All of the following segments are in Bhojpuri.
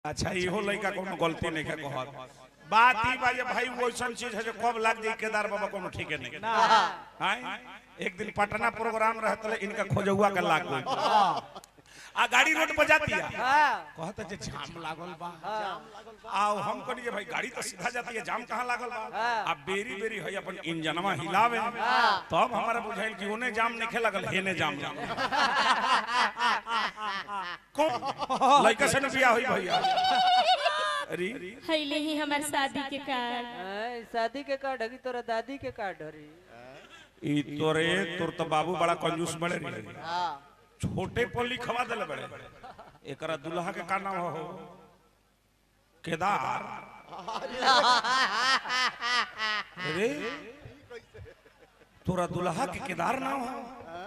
अच्छा इहो लड़का कोनो गलती नहीं के कहत बात ई बा जे भाई वो ऐसन चीज है जो कब लाग जाई केदार बाबा कोनो ठीके नहीं हां एक दिन पटना प्रोग्राम रहत इनका खोजौआ के लाग गई आ गाड़ी रोड पर जाती है कहत जे जाम लागल बा आ हम कहनी जे भाई गाड़ी तो सीधा जाती है जाम कहां लागल बा आ बेरी बेरी है अपन इंजनवा हिलावे तब हमारा बुझाइल कि ओने जाम नहीं लगल हेने जाम जाम कौन लड़का से न बियाह होई भैया अरे हैले ही हमार शादी के कार्ड हैं, शादी के कार्ड हगी तोरा दादी के कार्ड हरी ई तोरे तोर तो बाबू बड़ा कंजूस बड़े रे छोटे पर लिखवा देले बड़े एकरा दुल्हा के का नाम हो केदार अरे तोरा दुल्हा के केदार नाम हो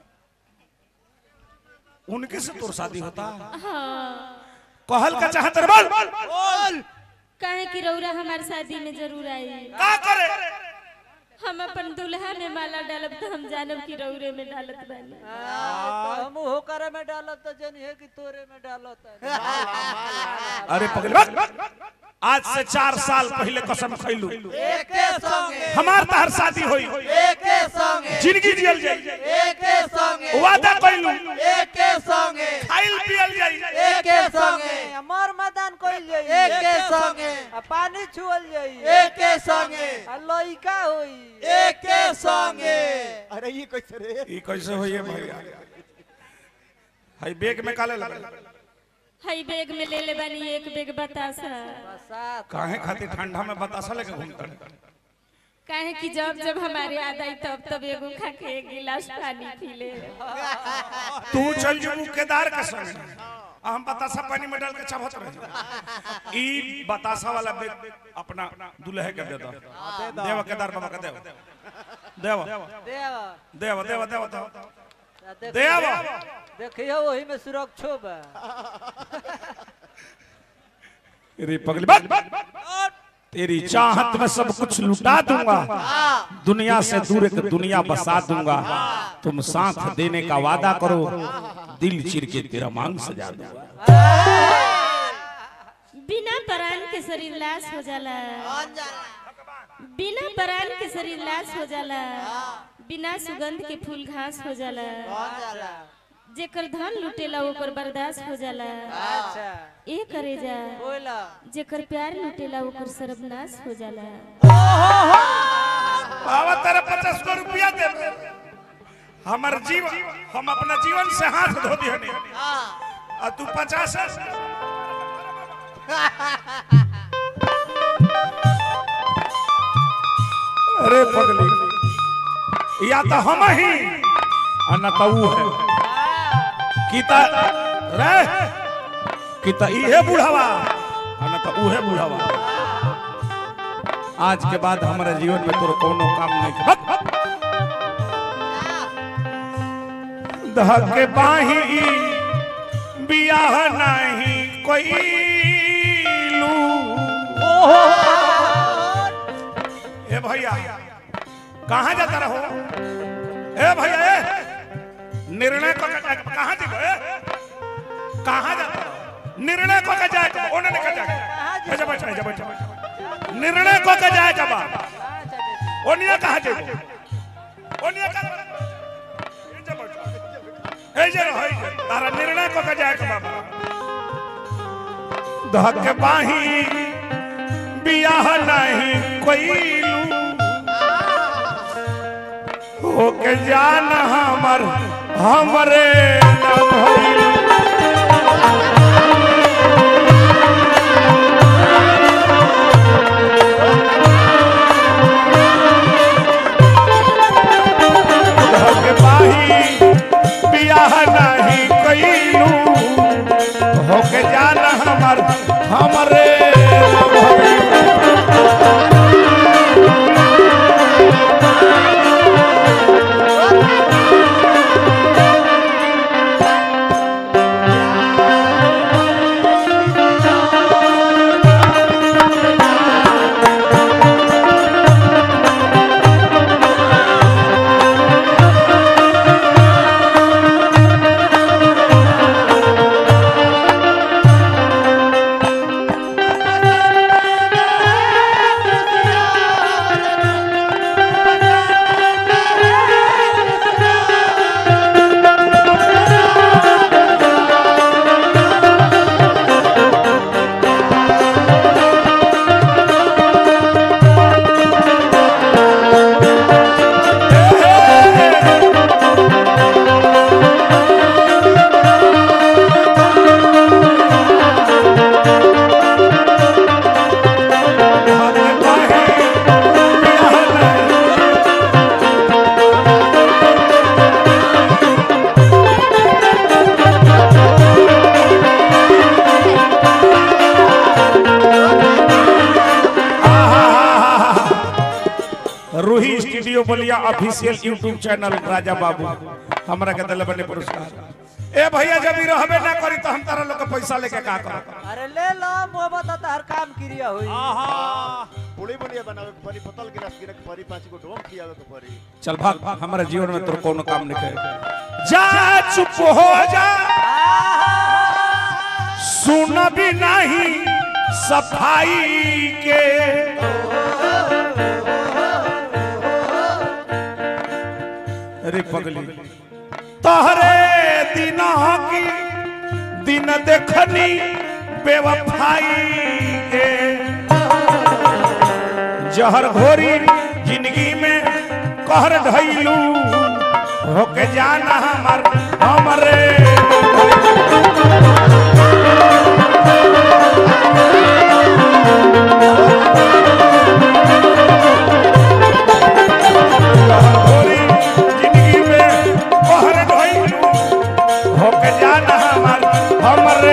उनके से तोर शादी होता कहल का चाहत रे बोल काहे कि रौरा हमार शादी में जरूर आई का करे हम अपन दुल्हा में माला डालब तो हम जानब कि रौरे में डालत बानी तो हम हो करे में डालत तो जन है कि तोरे में डालत अरे पगल बक। आज से चार साल पहले कसम खैलू एके संगे हमार तहर शादी होई एके संगे जिंदगी जियल जाई एके संगे वादा कैलू एके संगे खाइल पियल जाई एके संगे अमर मैदान कइल जाई एके संगे आ पानी छुअल जाई एके संगे आ लइका होई एके संगे अरे ये कैसे रे ई कैसे होई है भैया हाई बैग में काले लगा हई बैग में ले ले बानी एक बैग बतासा बसात काहे खातिर ठंडा में बतासा लेके घूमता है? काहे कि जब जब हमारे याद आई तब तब एगो खा के एक गिलास पानी पी ले तू चल जबू केदार के संग आ हम बतासा पानी में डाल के चबत रह ई बतासा वाला बैग अपना दुल्हे के दे दो देव केदार बाबा के देव देव देवा देव देव देव देव आ देख- देव देखियो वही में सुरक्षो बा रे पगली बात तेरी चाहत में सब कुछ लुटा दूंगा दुनिया से दूर एक दुनिया बसा दूंगा तुम साथ देने का वादा करो दिल चिर के तेरा मांग सजा दूंगा बिना परान के शरीर लाश हो जाला बिना परान के शरीर लाश हो जाला बिना सुगंध के फूल घास हो जाला जेकर धन लुटेला ओकर बर्दाश्त हो जाला अच्छा ए करे जा बोला जेकर प्यार लुटेला ओकर सर्वनाश हो जाला बाबा तेरा पचास सौ रुपया दे हमार जीवन हम अपना जीवन से हाथ धो दिए आ तू पचास अरे पगली या तो हम ही आ न तो ऊ है किता रे किता इहे बुढ़ावा आ न तो उहे बुढ़ावा आज के बाद हमारे जीवन में तोर कोनो काम नहीं कर हट, हट। धके बाही बियाह नहीं कोई लू ए भैया कहाँ जाता रहो ए भैया ए निर्णय को कहाँ जीवो ए कहाँ जाता रहो निर्णय को का जाए ओने निकल जाए ए जब बैठ जब बैठ निर्णय को का जाए जब ओनिया कहाँ जेबो ओनिया कहाँ ए जब बैठ ए जे रहो ए जे। तारा निर्णय को का जाए के बाबा धक बाही बियाह नहीं कोई लू होके जान हमर हमरे न भइल होके बाही बियाह नहीं कइलू होके जान हमर हमरे न भइल Roohi studio Ballia official YouTube channel Raja Babu हमरा के दिल बने पुरस्कार ए भैया जब ई रहबे ना करी तो हम तारा लोग के पैसा लेके का करब अरे ले लो मोहब्बत तो हर काम क्रिया हुई पुड़ी बुनिया बनावे के परी पतल गिलास गिरे के परी पांच गो ढोंग खियावे के परी चल भाग भाग हमारे जीवन में तोर कोनो काम नहीं करे जा चुप हो जा सुन भी नहीं सफाई के अरे पगली तोहरे दिन की दिन देखनी बेवफाई के जहर घोरी जिंदगी में कहर ढैलू होके जाना हमर हमरे जहर घोरी जिंदगी में कहर ढैलू होके जाना हमर हमरे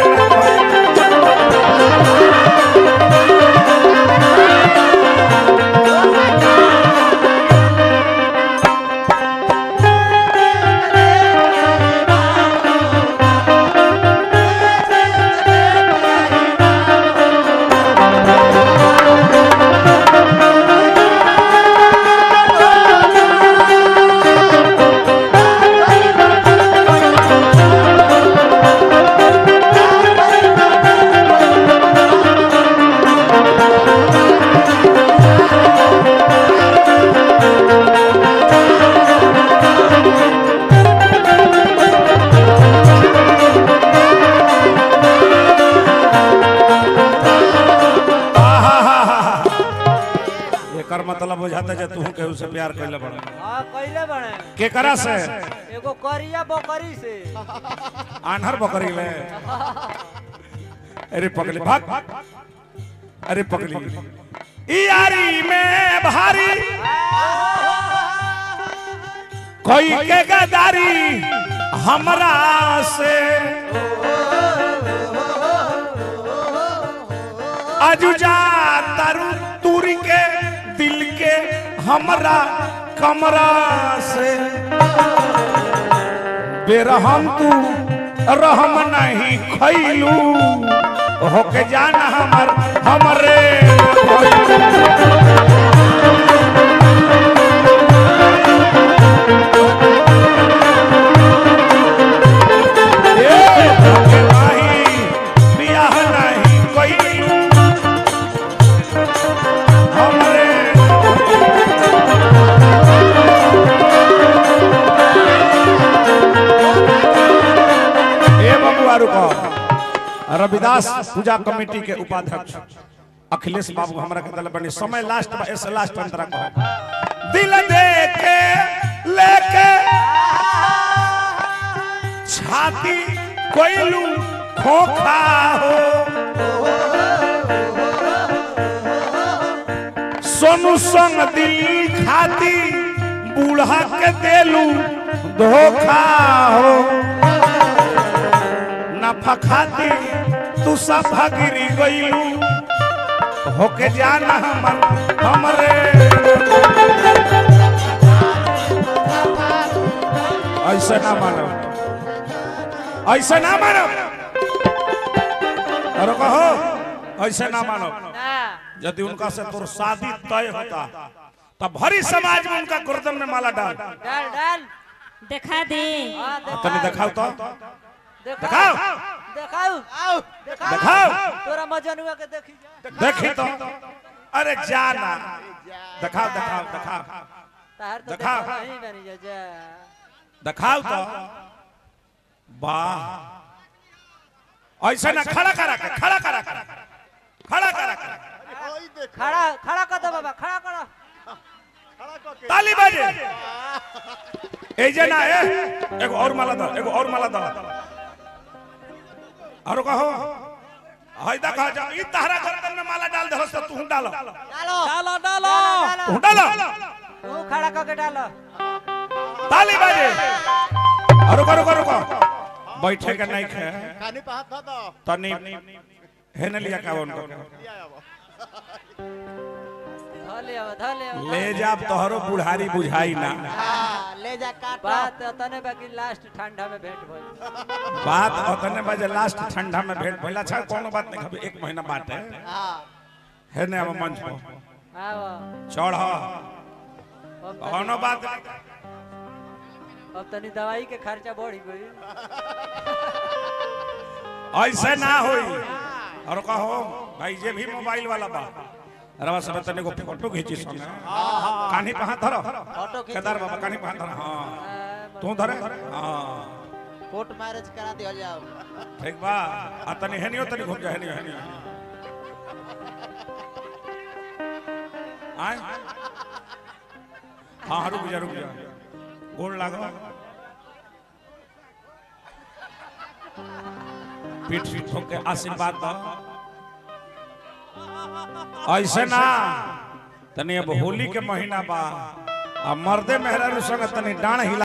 एकर मतलब बुझाता जे तू केहू से प्यार कैले बड़ा हाँ कैले बने केकरा से एगो करिया बकरी से आन्हर बकरी ले अरे पगली भाग अरे पगली ई यारी में भारी कोई के गदारी हमरा से अजुजा तरु तुरी के दिल के हमरा कमरा से बेरहम तू रहम नहीं खैलू होके जाना हमर हमरे ए, होके नाही, बियाह नहीं कइलू, हमरे ए बबुआ रुको रविदास पूजा कमेटी के उपाध्यक्ष अखिलेश बाबू हमरा के दल बनी समय लास्ट बा ऐसे लास्ट अंतरा कहो दिल दे के लेके छाती कोइलू खोखा हो सोनू संग दिल खाती बूढ़ा के देलू धोखा हो नफा खाती तू सब गिरी गईलू होके जाना हमर हमरे ऐसा ना मानो ऐसा ना मानो अरे कहो ऐसा ना मानो ना यदि उनका से तोर शादी तय होता तब भरी समाज में उनका गर्दन में माला डाल डाल डाल देखा दे हाँ तनी देखा दिखाओ तो दिखाओ दिखाओ दिखाओ दिखाओ दिखाओ तोरा मजनुआ के देखी जा देखी तो अरे जाना दिखाओ दिखाओ दिखाओ तार तो दिखाओ। देखा नहीं बनी जा जा दिखाओ तो वाह ऐसा ना खड़ा करा के खड़ा करा के खड़ा करा के ओई देख खड़ा खड़ा कर दो बाबा खड़ा करो खड़ा क के ताली बाजे ए जे ना ए एगो और माला दो एगो और माला दो और कहो हई देखा जा ई तहरा गर्दन में माला डाल दे हो तू डालो डालो डालो डालो तू डालो तू खड़ा करके डालो ताली बाजे और रुको रुको रुको बैठे के नहीं खे कानी पे हाथ धो दो तनी हेने लिया का उनको लिया आवा धले आवा धले आवा ले जा तोहरो बुढ़ारी बुझाई ना हाँ, ले जा काट बात तने बाकी लास्ट ठंडा में भेंट भइल बात अतने बजे लास्ट ठंडा में भेंट भइला अच्छा कोनो बात नहीं खबे एक महीना बात है हाँ है ने अब मंच पर आवा चढ़ अब तनी- कोनो बात नहीं। अब तनी दवाई के खर्चा बढ़ी गई ऐसे ना होई और कहो भाई जे भी मोबाइल वाला बा रवा सब तने को फोटो खींची संगे कान्ही पे हाथ धरो फोटो खींची। केदार बाबा कान्ही पे हाथ धरो हां तू धरे हां कोर्ट मैरिज करा दिया जाओ ठीक बा आ तनी हेनियो तनी घूम जा हेनियो हेनियो आय हाँ रुक जा रुक जा गोल लागो पीठ पीठ ठोक के आशीर्वाद दो ऐसे ना तनी अब होली के महीना बा आ मर्दे मेहरा संग तनी डांड हिला